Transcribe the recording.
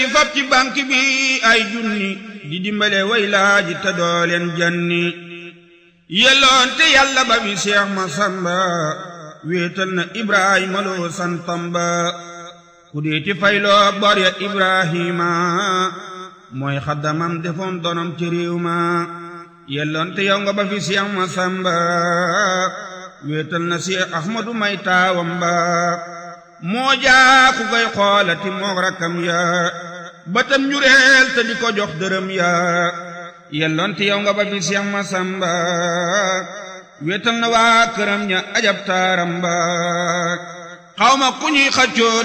fab ci banque bi ay junni di dimbale way laaji te dooleen janni yelloon te yàlla ba bi Seex Masamba wéetal na Ibrahima loo santam ba ku deeti fayloo bor ya Ibrahima mooy xaddamam defoon donom ci réew ma yelloon te yow nga ba fi Seex Masamba wéetal na Seex Ahmadu may taawam ba moo jaa ku koy xoolati moog rakkam ya batam njureel te di ko jox dërëm ya yelloon te yow nga ba fi Seex Masamba wéetal na waa këram ña ajab taaram ba xawma ku ñuy xaccoo